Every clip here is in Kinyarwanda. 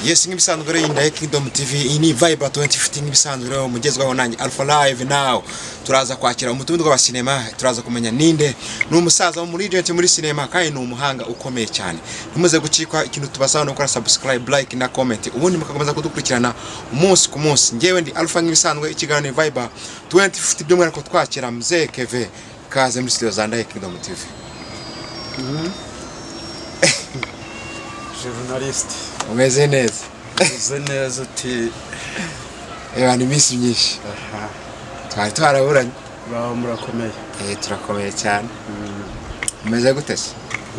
yesi nk'ibisanzwe rero iyi ndaye Kingdom TV iyi ni vibe 2015 nk'ibisanzwe rero mugezwaho nanjye Alpha Live now turaza kwakira umutumirwa wa sinema turaza kumenya ninde ni umusaza muri agent muri sinema kandi ni umuhanga ukomeye cyane ntimuze gucikwa ikintu tubasaba no gukora subscribe like na comment ubundi mukakomeza kudukurikirana umunsi ku munsi njyewe ndi Alpha nk'ibisanzwe ikiganiro ni Vibe 2015 by'umwihariko twakira mzee Keve kaze muri studio za ndaye Kingdom TV journaliste umeze neza uze neza uti reba ni iminsi myinshi twari twaraburanye baho murakomeye Eh, turakomeye cyane umeze gute se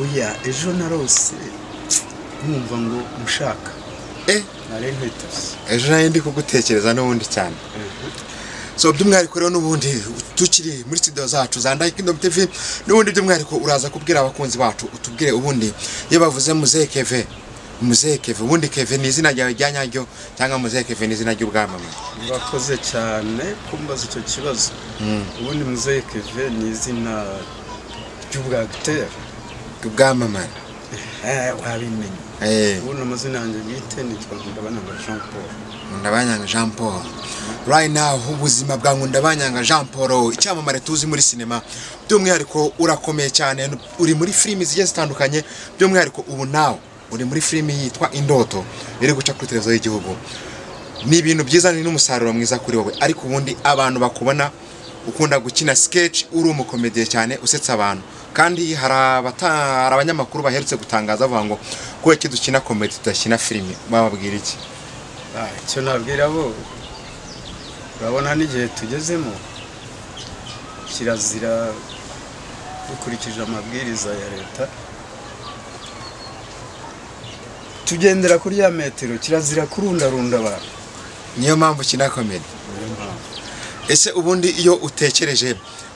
oya ejo narose nkumva ngo mushaka eh nari nkwitase ejo nayo ndi kugutekereza n'ubundi cyane so by'umwihariko rero n'ubundi tukiri muri studio zacu za Ndai Kingdom TV n'ubundi by'umwihariko uraza kubwira abakunzi bacu utubwire ubundi iyo bavuze Muzee Keve Muzee Keve ubundi Keve ni izina ryawe rya nyaryo cyangwa Muzee Keve ni izina ry'ubwamamare murakoze cyane kumbaza icyo kibazo ubundi muzehe keve ni izina ry'ubwagiteri ubwamamare wabimenye eh ubundi amazina yanjye bwite nitwa ndabanaga jean paul Nkundabanyanga Jean Paul right now ubuzima bwa Nkundabanyanga Jean Paul icyamamare tuzi muri sinema by'umwihariko urakomeye cyane uri muri filimi zigiye zitandukanye by'umwihariko ubu nawe uri muri filimi yitwa Indoto iri guca kuri televiziyo y'igihugu ni ibintu byiza ni n'umusaruro mwiza kuri wowe ariko ubundi abantu bakubona ukunda gukina sketch uri umukomediye cyane usetsa abantu kandi hari abata- hari abanyamakuru baherutse gutangaza bavuga ngo kubera ko dukina komedi tudakina filime bababwira iki Ah, icyo nabwira bo urabona n'igihe tugezemo kirazira dukurikije amabwiriza ya leta tugendera kuri ya metero kirazira kurundarunda abantu niyo mpamvu ukina komedi ese ubundi iyo utekereje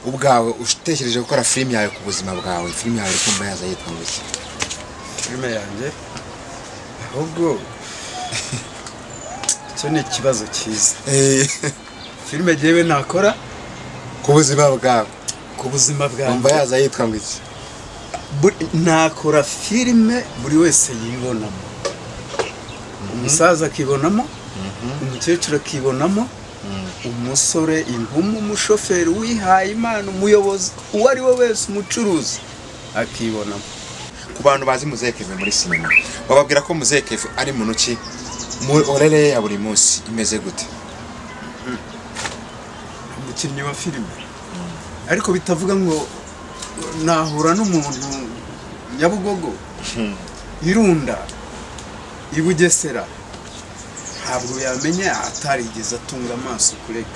ubwawe utekereje gukora filime yawe ku buzima bwawe filime yawe uri kumva yaza yitwa nguki filime yanjye ahubwo icyo ni ikibazo cyiza filime jyewe nakora ku buzima bwawe ku buzima wumva bwanjye yaza yitwa nguki Buri- nakora filime buri wese yibonamo umusaza akibonamo umukecuru akibonamo umusore imvumu umushoferi uwihaye imana umuyobozi uwo ari we wese umucuruzi akibonamo ku bantu bazi Muzee Kevin muri sinema bababwira ko Muzee Kevin ari muntu ki mu orere ye ya buri munsi imeze gute umukinnyi wa filime ariko bitavuga ngo nahura n'umuntu nyabugogo irunda i bugesera ntabwo yamenya atarigeze atunga amaso kureka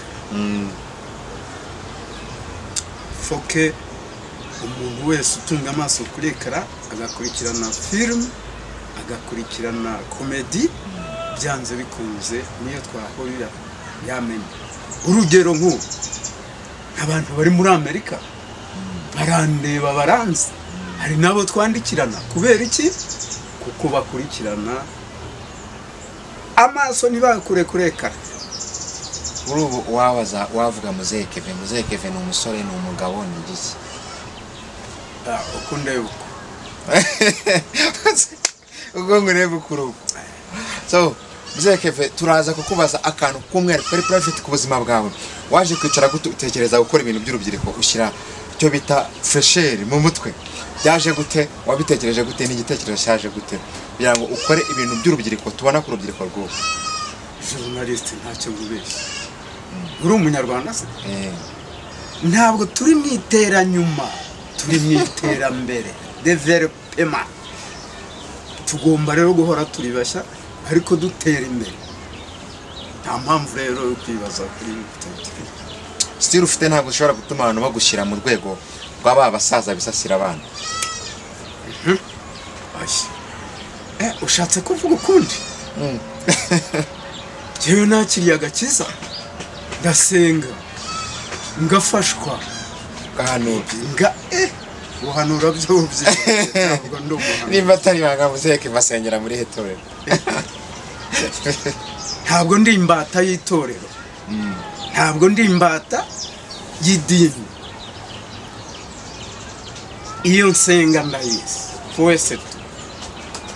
foke umuntu wese utunga amaso kuri ekara agakurikirana filime agakurikirana komedi byanze bikunze niyo twahurira yamenya urugero nk'ubu abantu bari muri amerika barandeba baranzi hari n'abo twandikirana kubera iki kuko bakurikirana amaso ntibakure kuri ekara kuri ubu wabaza wavuga Muzee Kevin Muzee Kevin ni umusore ni umugabo ni igiki Ah, uko ndeba uko ubwo ngo urebe ukuri ubu so Muzee Kevin turaza kukubaza akantu k'umweru kari private ku buzima bwawe waje kwicara gute utekereza gukora ibintu by'urubyiruko ushyira icyo bita fresheri mu mutwe byaje gute wabitekereje gute n'igitekerezo cyaje gute kugira ngo ukore ibintu by'urubyiruko tubona ku rubyiruko rw'ubu journaliste ntacyo ngubeshya uri umunyarwanda se Eh, ntabwo turi mu iteranyuma turi mu iterambere developema tugomba rero guhora turi bashya ariko dutera imbere nta mpamvu rero yo kwibaza kuri bitatu sitiri ufite ntabwo ushobora gutuma abantu bagushyira mu rwego rwa ba basaza bisasira abana Eh, ushatse kuvuga ukundi njyewe nakiriye agakiza ndasenga ngafashwa gahanura nga eh guhanura byo ubyibushye ntabwo ndi umuhanura nimba atari ibanga Muzee Kevin asengera muri hetorero ntabwo ndi imbata y'itorero ntabwo ndi imbata y'idini iyo nsenga ndayizi wese tu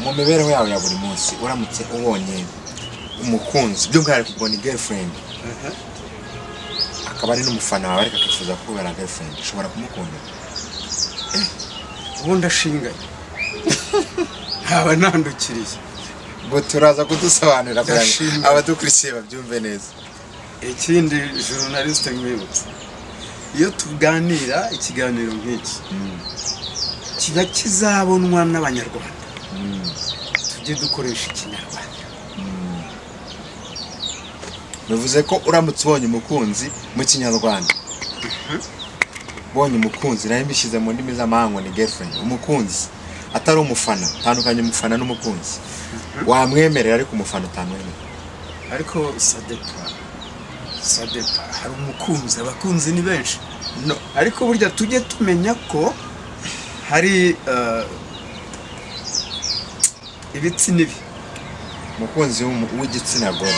mu mibereho yawe ya buri munsi uramutse ubonye umukunzi by'umwihariko ubona girlfriend akaba ari n'umufana wawe ariko akifuza kubera girlfriend ushobora kumukunda ubundi ashinganye ntaba nandukiriye ngo turaza kudusobanurira kugira Ndashimira. ngo abadukurikiye babyumve neza ikindi journaliste mwibutse iyo tuganira ikiganiro nk'iki kiba kizabonwa n'abanyarwanda tujye dukoresha ikinyarwanda bivuze ko uramutse ubonye umukunzi mu kinyarwanda ubonye umukunzi nayo mbishyize mu ndimi z'amahanga ni girlfriend umukunzi atari umufana tandukanye umufana n'umukunzi wamwemerera ariko umufana utamwemerera ariko sadepa sadepa hari umukunzi abakunzi ni benshi no ariko burya tujye tumenya ko hari eh, ibitsi n'ibi umukunzi w'umu- w'igitsina gore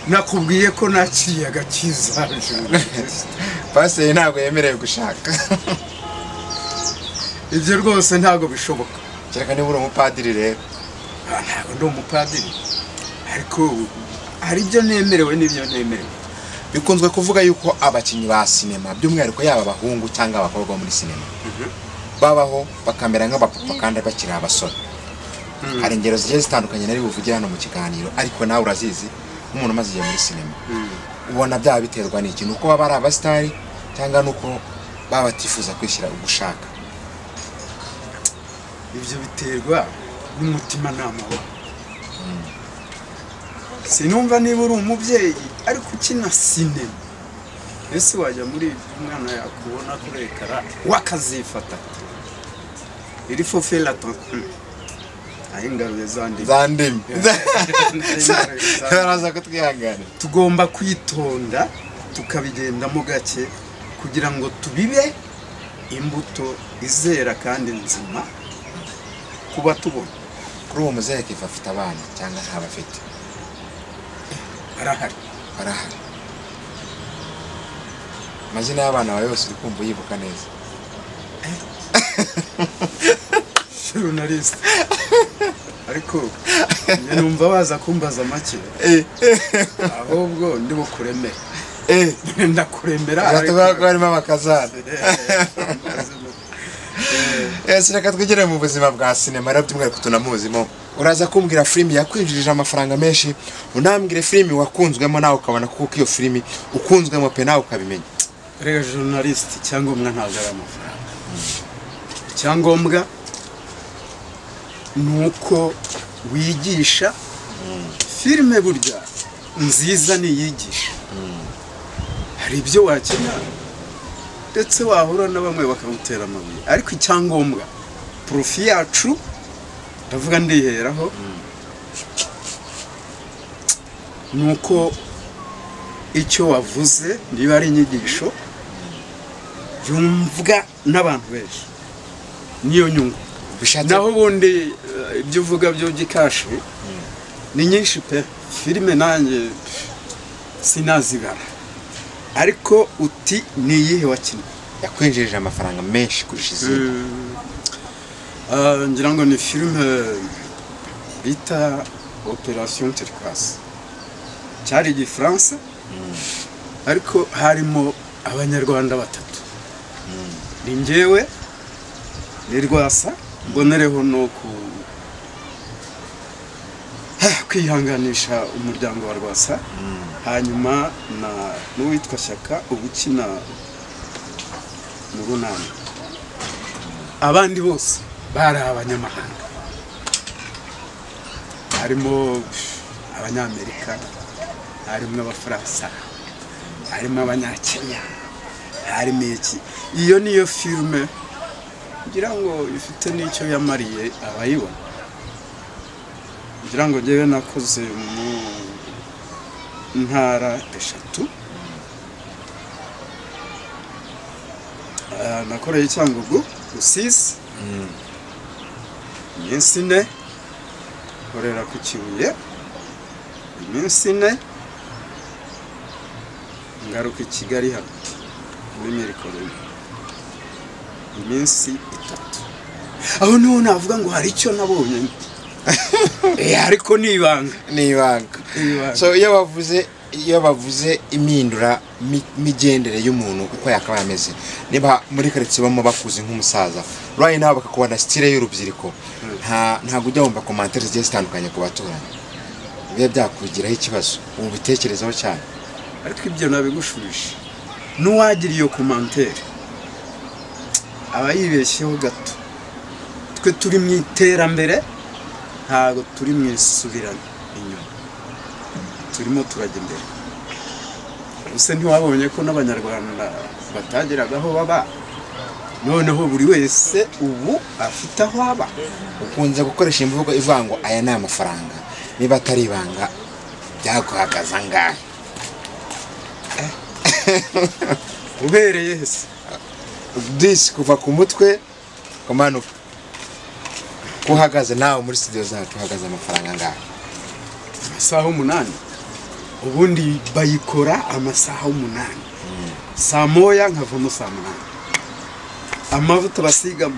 nakubwiye ko nta kiyaga kizajura pasiteri ntabwo yemerewe gushaka ibyo rwose ntabwo bishoboka kereka niba uri umupadiri rero Ah, ntabwo ndi umupadiri ariko hari ibyo nemerewe n'ibyo ntemerewe bikunzwe kuvuga yuko abakinnyi ba sinema by'umwihariko yaba abahungu cyangwa abakobwa bo muri sinema babaho bakamera nk'abapapa kandi bakiri abasore hari ingero zigiye zitandukanye nari buvugire hano mu kiganiro ariko nawe urazizi nk'umuntu umaze igihe muri sinema ubona byaba biterwa n'iki nuko baba ari abasitari cyangwa nuko baba batifuza kwishyira ugushaka ibyo biterwa n'umutimanama wa sinumva niba uri umubyeyi ariko ukina sinema ese wajya muri ibyo umwana yakubona kuri ekara wakazifata iri fofera tankuru aho ingaruye zanditse za ndimi Za- baraza kutwihanganira tugomba kwitonda tukabigendamo gake kugira ngo tubibe imbuto izera kandi nzima kuba tubona kuri uwo muzehe akiva afite abana cyangwa ntabafite arahari barahari amazina y'abana bawe yose uri kumva uyibuka neza journaliste ariko njye numva baza kumbaza make ahubwo ndi bukuremere ndakuremera ariko- uzatubwira ko harimo amakazana Eh, Eh, reka twigire mu buzima bwa sinema rero by'umwihariko tunamuzimo uraza kumbwira filimi yakwinjirije amafaranga menshi unambwire filimi wakunzwemo nawe ukabona kuko iyo filimi ukunzwemo pe nawe ukabimenya rega journaliste icyangombwa ntabwo ari amafaranga icyangombwa ni uko wigisha filime burya nziza niyigisha hari ibyo wakina ndetse wahura na bamwe bakamutera amabuye ariko icyangombwa porofi yacu ndavuga ndiheraho ni uko icyo wavuze niba ari inyigisho yumvwa n'abantu benshi niyo nyungu bishatse naho ubundi eh, ibyo uvuga byo by'ikashi ni nyinshi pe filime nanjye sinazibara ariko uti ni iyihe wakinnye yakwinjirije amafaranga menshi kurusha izindi Eh, ngira ngo ni filime bita operasiyo terikasi cyari igifaransa ariko harimo abanyarwanda batatu ni njyewe ni rwasa mbonereho no ku- kwihanganisha umuryango wa rwasa hanyuma na n'uwitwa shyaka uba ukina mu runani abandi bose bari abanyamahanga harimo abanyamerika harimo abafaransa harimo abanyakenya harimo iki iyo niyo filime ngira ngo ifite n'icyo yamariye abayibona ngira ngo njyewe nakoze mu ntara eshatu Ah, nakoreye cyangugu rusizi iminsi ine nkorera ku kibuye iminsi ine ngaruka i kigali hano muri mirikoro iminsi itatu aho niho navuga ngo hari icyo nabonye Eh, ariko ni ibanga ni ibanga Ni ibanga. so iyo bavuze iyo bavuze imindura mi- migendere y'umuntu uko yakabaye ameze niba muri karitsiye bamo bakuze nk'umusaza urayi nawe bakakubona sitire y'urubyiruko nta ntabwo ujya wumva komantere zigiye zitandukanye ku baturanyi biba byakugiraho ikibazo ubu bitekerezaho cyane ariko ibyo nabigushubije n'uwagira iyo komantere aba yibeshyeho gato twe turi mu iterambere ntabwo turi mu isubirana inyuma turimo turajya imbere ese ntiwabonye ko n'abanyarwanda batageraga aho baba noneho buri wese ubu afite aho aba ukunze gukoresha imvugo ivuga ngo aya ni amafaranga niba atari ibanga byaguhagaza angahe ubereye hese disi kuva ku mutwe kumanuka kuhagaze nawe muri studio zacu uhagaze amafaranga angahe amasaha umunani ubundi bayikora amasaha umunani saa moya nkavamo saa munani amavuta basigamo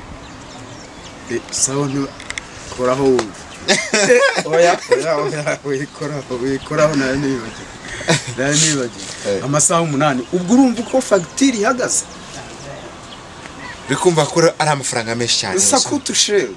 Eh, sawa ntukoraho wumva Eh, oya oya oya wikoraho wikoraho nayo nibagiwe nayo nibagiwe Eh. amasaha umunani ubwo urumva uko fagitire ihagaze uri kumva ko ari amafaranga menshi cyane sakutushewe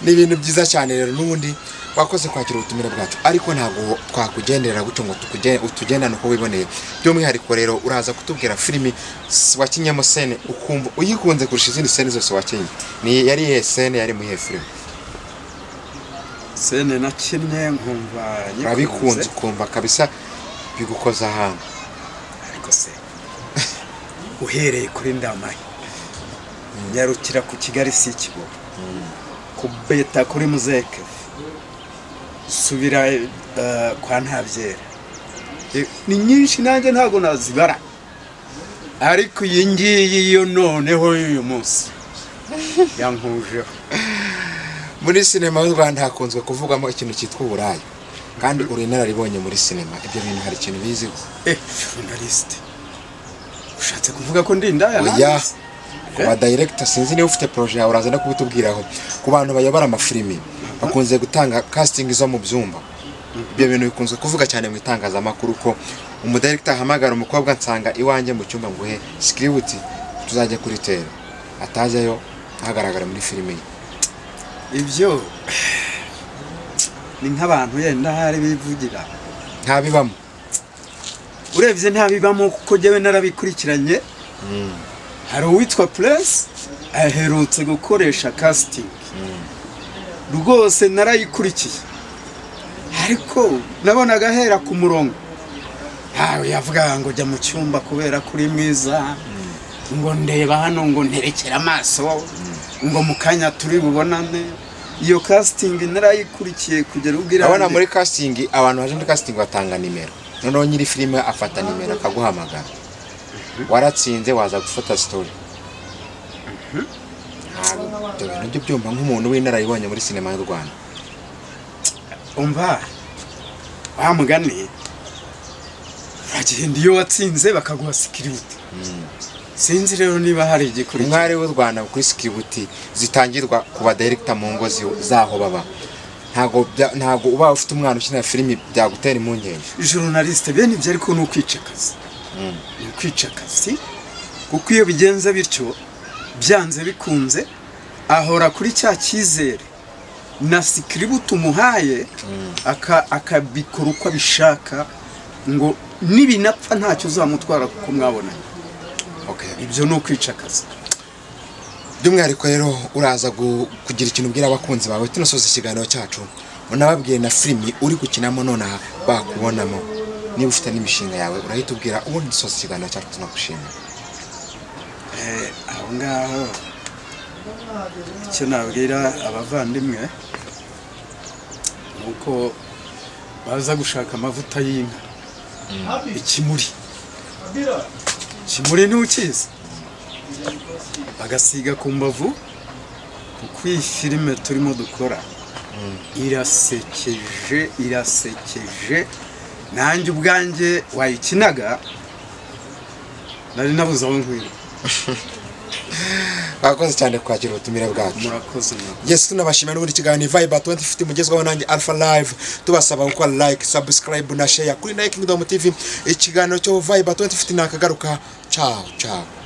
ni ibintu byiza cyane rero n'ubundi wakoze kwakira ubutumire bwacu ariko ntabwo twakugenderera gutyo ngo tukuge- utugendane uko wiboneye by'umwihariko rero uraza kutubwira filimi s- wakinyemo sene ukumva uyikunze kurusha izindi sene zose wakinnye ni yari iyihe sene yari mu iyihe filimi sene nakinnye nkumva nyikunze. urabikunze ukumva kabisa bigukoza ahantu ariko se uhereye kuri ndamaye nyarukira ku kigali si ikibuga kubeta kuri muzeke subira eh, kwa ntabyera Eh, ni nyinshi nanjye ntabwo nazibara ariko iyi ngiyi yo noneho y'uyu munsi yankujeho muri sinema y'u rwanda hakunzwe kuvugwamo ikintu cyitwa uburaya kandi uri inararibonye muri sinema ibyo bintu hari ikintu bizi eh journaliste ushatse kuvuga ko ndi indaya oya hanze? ku badayiregita sinzi niba ufite poroje yawe uraza no kubitubwiraho ku bantu bayobora amafilimi bakunze gutanga kasitingi zo mu byumba ibyo bintu bikunzwe kuvuga cyane mu itangazamakuru ko umudayiregita ahamagara umukobwa nsanga iwanjye mu cyumba ngo he sikiributi tuzajya kuritera atajyayo ntagaragara muri filime ye ibyo ni nk'abantu yenda hari bivugira ntabibamo urebye ntabibamo kuko jyewe narabikurikiranye hari uwitwa puresi aherutse gukoresha kasitingi rwose narayikurikiye ariko nabonaga ahera ku murongo ntawe yavugaga ngo jya mu cyumba kubera ko uri mwiza ngo ndeba hano ngo nterekere amaso ngo mu kanya turi bubonane iyo kasitingi narayikurikiye kugera ubwo urabona irangiye. muri casting abantu baje muri casting batanga nimero noneho nyiri filime afata nimero akaguhamagara waratsinze waza gufata story Ntabwo ibyo bintu byo byumva nk'umuntu w'inararibonye muri sinema y'u rwanda umva wa mugani uragenda iyo watsinze bakaguha sikiributi sinzi rero niba hari igikurikira umwari w'u rwanda kuri sikiributi zitangirwa ku badayiregita mu ngo zi- zaho baba ntabwo bya- ntabwo uba ufite umwana ukinira filimi byagutera impungenge journaliste bene ibyo ariko ni ukwicakaza ni ukwicakazi kuko iyo bigenze bityo byanze bikunze ahora kuri cya cyizere na sikiributi umuhaye aka- akabikora uko abishaka ngo nibinapfa ntacyo uzamutwara kuko mwabonanye okay. ibyo ni ukwicakaza by'umwihariko rero uraza gu- kugira ikintu ubwira abakunzi bawe tunasoza ikiganiro cyacu unababwire na filimi uri gukinamo nonaha bakubonamo niba ufite n'imishinga yawe urahita ubwira ubundi dusoza ikiganiro cyacu tunagushimira Eh, aho ngaho icyo nabwira abavandimwe ni uko baza gushaka amavuta y'inka ikimuri ikimuri ntukizi bagasiga ku mbavu kuko iyi filime turimo dukora irasekeje irasekeje nanjye ubwanjye wayikinaga nari nabuze aho nkwira mwakoze cyane kwakira ubutumire bwacu murakoze murakoze yes tunabashimira n'ubundi kiganiro vibe 2050 mugezweho nanjye alpha live tubasaba gukora like subscribe na share kuri na kingdom tv ikiganiro cyo vibe 2050 nakagaruka ciao ciao